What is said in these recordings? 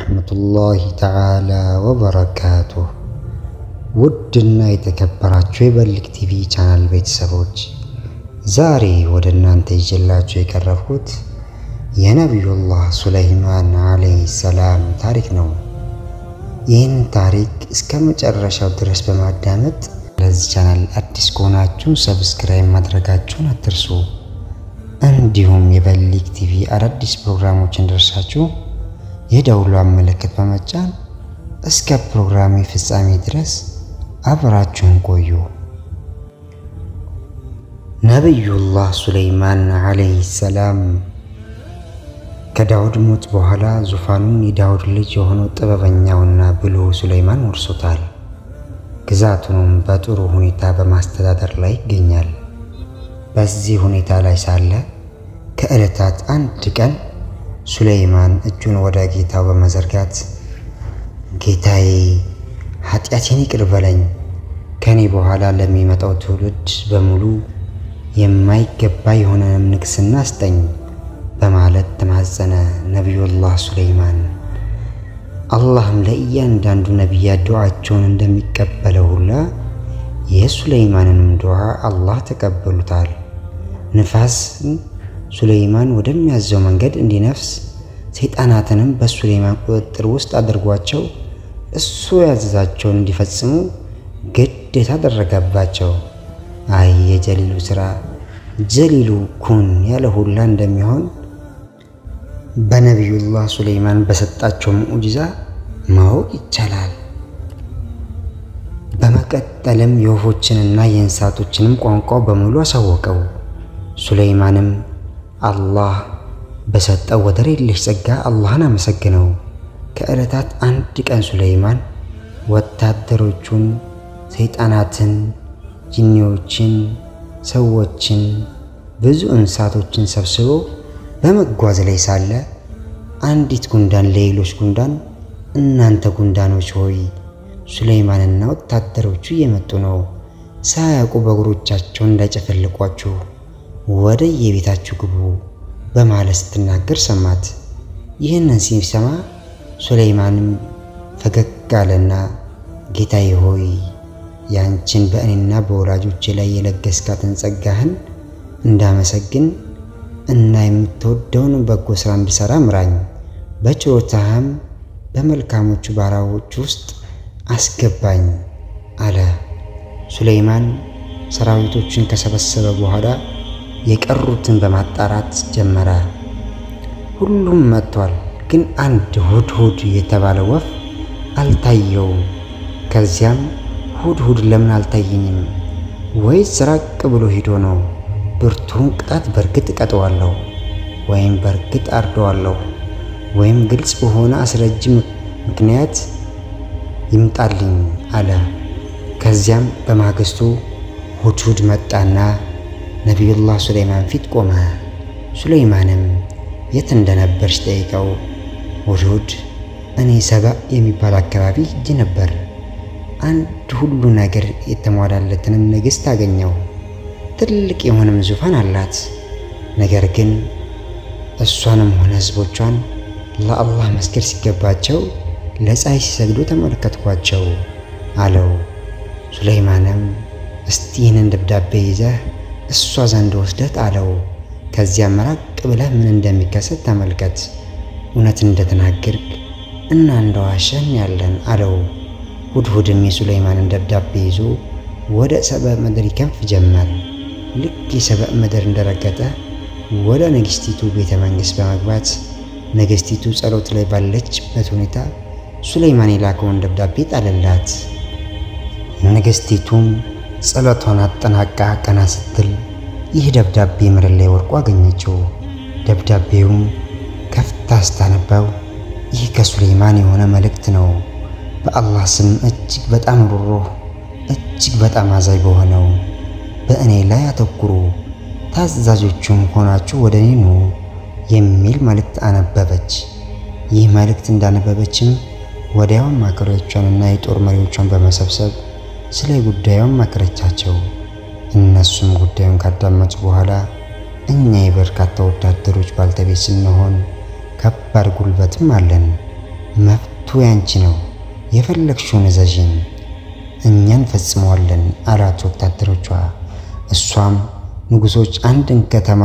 ወረሕመቱላሂ ተዓላ ወበረካቱሁ። ውድና የተከበራችሁ የበልግ ቲቪ ቻናል ቤተሰቦች ዛሬ ወደ እናንተ ይዤላችሁ የቀረብኩት የነቢዩላህ ሱለይማን ዓለይሂ ሰላም ታሪክ ነው። ይህን ታሪክ እስከ መጨረሻው ድረስ በማዳመጥ ለዚህ ቻናል አዲስ ከሆናችሁ ሰብስክራይብ ማድረጋችሁን አትርሱ። እንዲሁም የበልግ ቲቪ አዳዲስ ፕሮግራሞች እንደርሳችሁ የደውሏን ምልክት በመጫን እስከ ፕሮግራሜ ፍጻሜ ድረስ አብራችሁን ቆዩ። ነቢዩላህ ሱለይማን ዓለይሂ ሰላም ከዳውድ ሞት በኋላ ዙፋኑን የዳውድ ልጅ የሆነው ጥበበኛውና ብልሁ ሱለይማን ወርሶታል። ግዛቱንም በጥሩ ሁኔታ በማስተዳደር ላይ ይገኛል። በዚህ ሁኔታ ላይ ሳለ ከዕለታት አንድ ቀን ሱለይማን እጁን ወደ ጌታው በመዘርጋት ጌታዬ ኃጢአቴን ይቅር በለኝ፣ ከኔ በኋላ ለሚመጣው ትውልድ በሙሉ የማይገባ የሆነንም ንግስና አስጠኝ በማለት ተማጸነ ነቢዩላህ ሱለይማን። አላህም ለእያንዳንዱ ነቢያት ዱዓቸውን እንደሚቀበለው ሁላ የሱለይማንንም ዱዓ አላህ ተቀበሉታል። ንፋስን ሱለይማን ወደሚያዘው መንገድ እንዲነፍስ ሰይጣናትንም በሱለይማን ቁጥጥር ውስጥ አድርጓቸው እሱ ያዘዛቸውን እንዲፈጽሙ ግዴታ አደረገባቸው። አይ የጀሊሉ ሥራ ጀሊሉ ኩን ያለ ሁላ እንደሚሆን በነቢዩላህ ሱለይማን በሰጣቸው ሙዕጂዛ ማወቅ ይቻላል። በመቀጠልም የወፎችንና የእንስሳቶችንም ቋንቋ በሙሉ አሳወቀው። ሱለይማንም አላህ በሰጠው ወደር የለሽ ጸጋ አላህን አመሰግነው። ከዕለታት አንድ ቀን ሱለይማን ወታደሮቹን፣ ሰይጣናትን፣ ጂኒዎችን፣ ሰዎችን፣ ብዙ እንስሳቶችን ሰብስቦ በመጓዝ ላይ ሳለ አንዲት ጉንዳን ለሌሎች ጉንዳን እናንተ ጉንዳኖች ሆይ ሱለይማንና ወታደሮቹ እየመጡ ነው፣ ሳያውቁ በእግሮቻቸው እንዳይጨፈልቋችሁ ወደ የቤታችሁ ግቡ በማለት ስትናገር ሰማት። ይህንን ሲሰማ ሱለይማንም ፈገግ አለና ጌታዬ ሆይ ያንቺን በእኔና በወላጆቼ ላይ የለገስካትን ጸጋህን እንዳመሰግን እና የምትወደውን በጎ ሥራ እንድሠራ ምራኝ፣ በችሮታህም በመልካሞቹ ባሪያዎች ውስጥ አስገባኝ አለ። ሱለይማን ሰራዊቶችን ከሰበሰበ በኋላ የቀሩትን በማጣራት ጀመረ። ሁሉም መጥቷል፣ ግን አንድ ሁድሁድ የተባለ ወፍ አልታየውም። ከዚያም ሁድሁድ ለምን አልታየኝም? ወይስ ራቅ ብሎ ሂዶ ነው? ብርቱን ቅጣት በእርግጥ እቀጠዋለሁ፣ ወይም በእርግጥ አርደዋለሁ፣ ወይም ግልጽ በሆነ አስረጅ ምክንያት ይምጣልኝ አለ። ከዚያም በማግስቱ ሁድሁድ መጣና ነቢዩላህ ሱለይማን ፊት ቆመ። ሱለይማንም የት እንደነበርሽ ጠይቀው፣ ሁድሁድ እኔ ሰባ የሚባል አካባቢ ሂጄ ነበር። አንድ ሁሉ ነገር የተሟላለትንም ንግሥት አገኘው። ትልቅ የሆነም ዙፋን አላት። ነገር ግን እሷንም ሆነ ሕዝቦቿን ለአላህ መስገድ ሲገባቸው ለፀሐይ ሲሰግዱ ተመለከትኳቸው አለው። ሱለይማንም እስቲ ይህንን ደብዳቤ ይዘህ እሷ ዘንድ ወስደት አለው። ከዚያም ራቅ ብለህ ምን እንደሚከሰት ተመልከት፣ እውነት እንደተናገርክ እና እንደዋሸን ያለን አለው። ሁድሁድም የሱለይማንን ደብዳቤ ይዞ ወደ ሰብአ ምድር ይከንፍ ጀመር። ልክ የሰብአ ምድር እንደረገጠ ወደ ንግሥቲቱ ቤተ መንግሥት በመግባት ንግሥቲቱ ጸሎት ላይ ባለችበት ሁኔታ ሱለይማን የላከውን ደብዳቤ ጣለላት። ንግሥቲቱም ጸሎቷን አጠናቃ ቀና ስትል ይህ ደብዳቤ መሬት ላይ ወድቆ አገኘችው። ደብዳቤውም ከፍታ ስታነበው ይህ ከሱለይማን የሆነ መልእክት ነው። በአላህ ስም እጅግ በጣም ሩሩህ እጅግ በጣም አዛኝ በሆነው በእኔ ላይ አተኩሩ፣ ታዛዦቹም ሆናችሁ ወደ እኔ ኑ የሚል መልእክት አነበበች። ይህ መልእክት እንዳነበበችም ወዲያው አማካሪዎቿንና የጦር መሪዎቿን በመሰብሰብ ስለ ጉዳዩ አማከረቻቸው። እነሱም ጉዳዩን ካዳመጡ በኋላ እኛ የበርካታ ወታደሮች ባልተቤት ስንሆን ከባድ ጉልበትም አለን። መብቱ ያንቺ ነው፣ የፈለግሽውን እዘዥኝ፣ እኛ እንፈጽመዋለን አሏት ወታደሮቿ። እሷም ንጉሶች አንድን ከተማ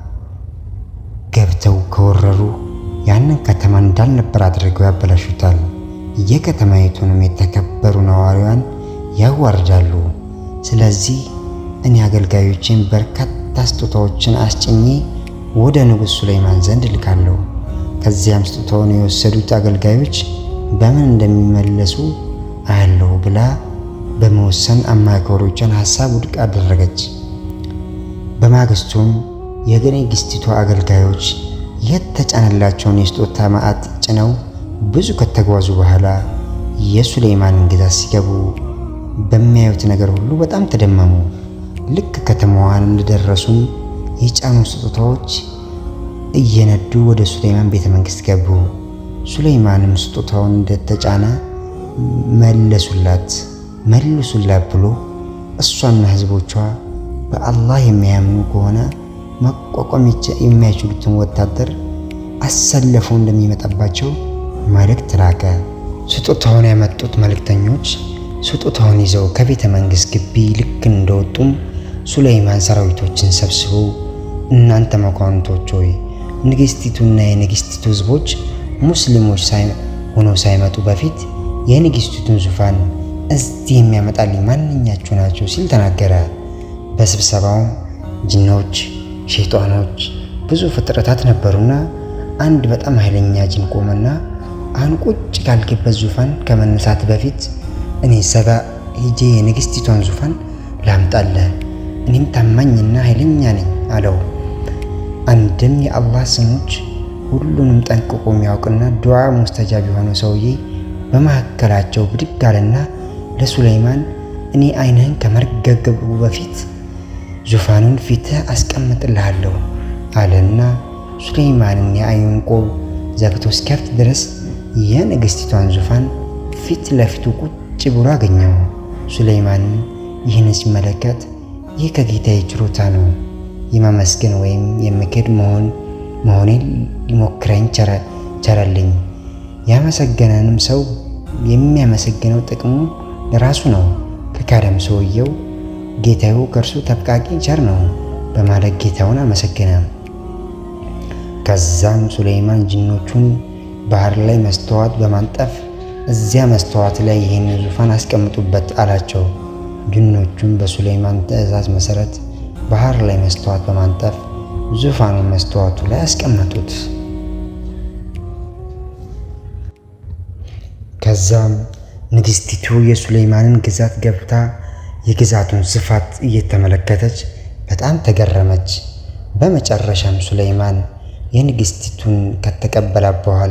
ገብተው ከወረሩ ያንን ከተማ እንዳልነበር አድርገው ያበላሹታል። የከተማይቱንም የተከበሩ ነዋሪዋን ያዋርዳሉ። ስለዚህ እኔ አገልጋዮችን በርካታ ስጦታዎችን አስጭኜ ወደ ንጉሥ ሱለይማን ዘንድ እልካለሁ። ከዚያም ስጦታውን የወሰዱት አገልጋዮች በምን እንደሚመለሱ አያለሁ ብላ በመወሰን አማካሪዎቿን ሀሳብ ውድቅ አደረገች። በማግስቱም የንግሥቲቱ አገልጋዮች የተጫነላቸውን የስጦታ ማዕት ጭነው ብዙ ከተጓዙ በኋላ የሱሌይማንን ግዛት ሲገቡ በሚያዩት ነገር ሁሉ በጣም ተደመሙ። ልክ ከተማዋን እንደደረሱም የጫኑ ስጦታዎች እየነዱ ወደ ሱሌይማን ቤተ መንግስት ገቡ። ሱሌይማንም ስጦታውን እንደተጫነ መለሱላት መልሱላት ብሎ እሷና ህዝቦቿ በአላህ የሚያምኑ ከሆነ መቋቋም የሚያይችሉትን ወታደር አሰልፈው እንደሚመጣባቸው መልእክት ላከ። ስጦታውን ያመጡት መልእክተኞች ስጦታውን ይዘው ከቤተ መንግስት ግቢ ልክ እንደወጡም ሱለይማን ሰራዊቶችን ሰብስቦ እናንተ መኳንንቶች ሆይ ንግስቲቱና የንግስቲቱ ህዝቦች ሙስሊሞች ሆነው ሳይመጡ በፊት የንግስቲቱን ዙፋን እዚህ የሚያመጣልኝ ማንኛችሁ ናቸው ሲል ተናገረ። በስብሰባውም ጅኖች፣ ሸይጣኖች፣ ብዙ ፍጥረታት ነበሩና አንድ በጣም ኃይለኛ ጅን ቆመና አሁን ቁጭ ካልክበት ዙፋን ከመነሳት በፊት እኔ ሰባ ሄጄ የንግስቲቷን ዙፋን ላምጣለህ፣ እኔም ታማኝና ኃይለኛ ነኝ አለው። አንድም የአላህ ስሞች ሁሉንም ጠንቅቆ የሚያውቅና ዱዓ ሙስተጃብ የሆነው ሰውዬ በመካከላቸው ብድግ አለና ለሱለይማን እኔ ዓይንህን ከመርገገቡ በፊት ዙፋኑን ፊትህ አስቀምጥልሃለሁ አለና ሱለይማንን የዓይኑን ቆብ ዘግቶ እስኪያፍት ድረስ የንግሥቲቷን ዙፋን ፊት ለፊቱ ቁጭ ብሎ አገኘው። ሱለይማን ይህን ሲመለከት ይህ ከጌታዬ ችሮታ ነው፣ የማመስገን ወይም የምክድ መሆን መሆኔን ሊሞክረኝ ቸረልኝ። ያመሰገነንም ሰው የሚያመሰግነው ጥቅሙ ለራሱ ነው። ከካደም ሰውየው ጌታው ከእርሱ ተብቃቂ ቸር ነው በማለት ጌታውን አመሰገነ። ከዛም ሱለይማን ጅኖቹን ባህር ላይ መስተዋት በማንጠፍ እዚያ መስተዋት ላይ ይህን ዙፋን አስቀምጡበት አላቸው። ጅኖቹም በሱለይማን ትእዛዝ መሰረት ባህር ላይ መስተዋት በማንጠፍ ዙፋኑን መስተዋቱ ላይ አስቀመጡት። ከዛም ንግስቲቱ የሱለይማንን ግዛት ገብታ የግዛቱን ስፋት እየተመለከተች በጣም ተገረመች። በመጨረሻም ሱለይማን የንግስቲቱን ከተቀበላት በኋላ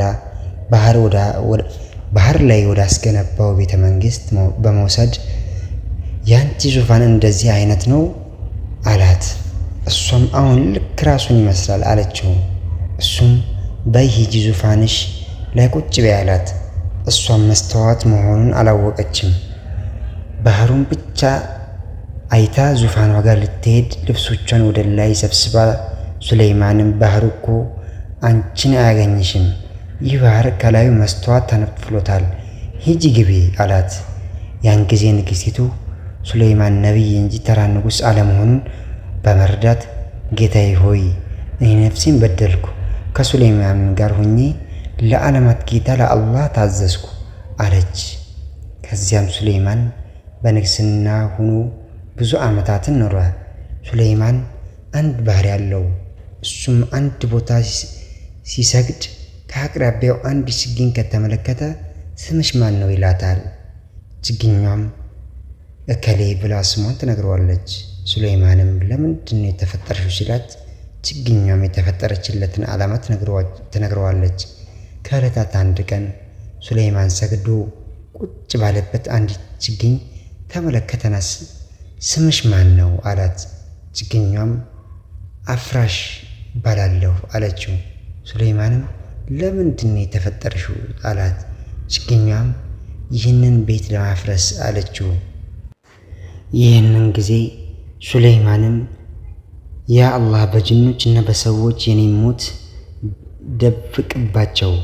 ባህር ላይ ወዳስገነባው ቤተ መንግስት በመውሰድ ያንቺ ዙፋን እንደዚህ አይነት ነው አላት። እሷም አሁን ልክ ራሱን ይመስላል አለችው። እሱም በይ ሂጂ ዙፋንሽ ላይ ቁጭ በይ አላት። እሷም መስተዋት መሆኑን አላወቀችም። ባህሩን ብቻ አይታ ዙፋኗ ጋር ልትሄድ ልብሶቿን ወደ ላይ ሰብስባ፣ ሱለይማንም ባህር እኮ አንቺን አያገኝሽም፣ ይህ ባህር ከላዩ መስተዋት ተነፍሎታል፣ ሂጂ ግቢ አላት። ያን ጊዜ ንግሥቲቱ ሱለይማን ነቢይ እንጂ ተራ ንጉሥ አለመሆኑን በመረዳት ጌታዬ ሆይ እኔ ነፍሴን በደልኩ፣ ከሱለይማን ጋር ሆኜ ለዓለማት ጌታ ለአላህ ታዘዝኩ አለች። ከዚያም ሱለይማን በንግስና ሆኖ ብዙ ዓመታትን ኖረ። ሱለይማን አንድ ባህሪ ያለው እሱም አንድ ቦታ ሲሰግድ ከአቅራቢያው አንድ ችግኝ ከተመለከተ ስምሽ ማን ነው ይላታል። ችግኟም እከሌ ብላ ስሟን ትነግረዋለች። ሱለይማንም ለምንድን ነው የተፈጠረችው ሲላት ችግኟም የተፈጠረችለትን ዓላማ ትነግረዋለች። ከዕለታት አንድ ቀን ሱለይማን ሰግዶ ቁጭ ባለበት አንዲት ችግኝ ተመለከተና ስምሽ ማን ነው አላት። ችግኟም አፍራሽ እባላለሁ አለችው። ሱለይማንም ለምንድን ነው የተፈጠርሽው አላት። ችግኟም ይህንን ቤት ለማፍረስ አለችው። ይህንን ጊዜ ሱለይማንም ያ አላህ በጅኖች እና በሰዎች የኔ ሞት ደብቅባቸው፣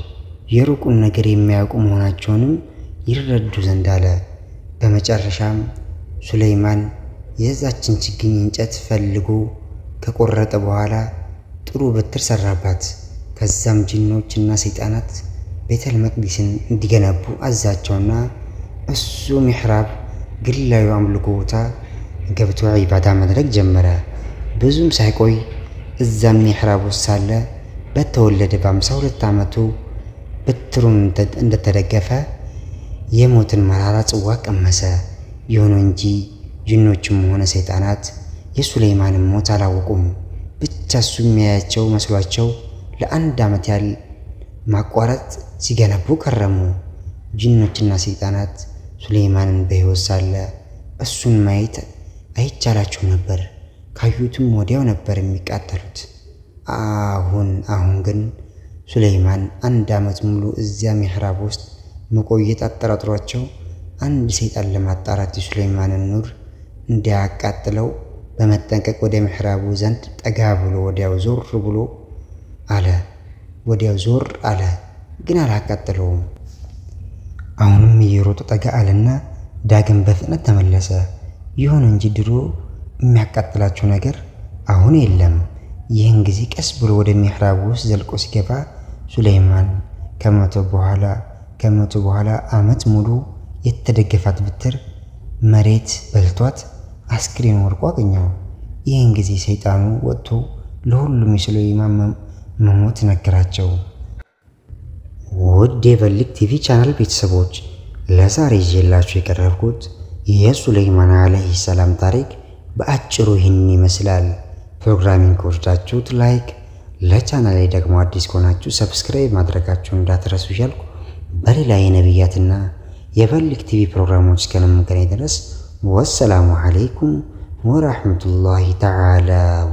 የሩቁን ነገር የሚያውቁ መሆናቸውንም ይረዱ ዘንድ አለ። በመጨረሻም ሱለይማን የዛችን ችግኝ እንጨት ፈልጎ ከቆረጠ በኋላ ጥሩ በትር ሰራባት። ከዛም ጂኖችና ሰይጣናት ቤተል መቅዲስን እንዲገነቡ አዛቸውና እሱ ሚሕራብ ግላዊ አምልኮ ቦታ ገብቶ ዒባዳ ማድረግ ጀመረ። ብዙም ሳይቆይ እዛም ሚሕራብ ውስጥ ሳለ በተወለደ በአምሳ ሁለት ዓመቱ በትሩን እንደተደገፈ የሞትን መራራ ጽዋ ቀመሰ። ይሁን እንጂ ጅኖችም ሆነ ሰይጣናት የሱለይማንን ሞት አላወቁም። ብቻ እሱ የሚያያቸው መስሏቸው ለአንድ ዓመት ያህል ማቋረጥ ሲገነቡ ከረሙ። ጅኖችና ሰይጣናት ሱለይማንን በሕይወት ሳለ እሱን ማየት አይቻላቸው ነበር። ካዩትም ወዲያው ነበር የሚቃጠሉት። አሁን አሁን ግን ሱለይማን አንድ ዓመት ሙሉ እዚያ ሚሕራብ ውስጥ መቆየት አጠራጥሯቸው አንድ ሰይጣን ለማጣራት የሱለይማንን ኑር እንዳያቃጥለው በመጠንቀቅ ወደ ምሕራቡ ዘንድ ጠጋ ብሎ ወዲያው ዞር ብሎ አለ። ወዲያው ዞር አለ፣ ግን አላቃጠለውም። አሁንም እየሮጠ ጠጋ አለና ዳግም በፍጥነት ተመለሰ። ይሁን እንጂ ድሮ የሚያቃጥላቸው ነገር አሁን የለም። ይህን ጊዜ ቀስ ብሎ ወደ ሚሕራቡ ውስጥ ዘልቆ ሲገባ ሱለይማን ከሞተ በኋላ ከሞተ በኋላ ዓመት ሙሉ የተደገፋት ብትር መሬት በልቷት አስክሬን ወርቆ አገኘው። ይህን ጊዜ ሰይጣኑ ወጥቶ ለሁሉም የሱለይማን መሞት ነገራቸው። ውድ የበልግ ቲቪ ቻናል ቤተሰቦች ለዛሬ ይዤላችሁ የቀረብኩት የሱለይማን ዓለይሂ ሰላም ታሪክ በአጭሩ ይህንን ይመስላል። ፕሮግራሚንግ ከወደዳችሁት ላይክ፣ ለቻናል ላይ ደግሞ አዲስ ከሆናችሁ ሰብስክራይብ ማድረጋችሁን እንዳትረሱ እያልኩ በሌላ የነቢያትና የበልግ ቲቪ ፕሮግራሞች እስከምንገናኝ ድረስ ወሰላሙ ዓለይኩም ወራህመቱላሂ ተዓላ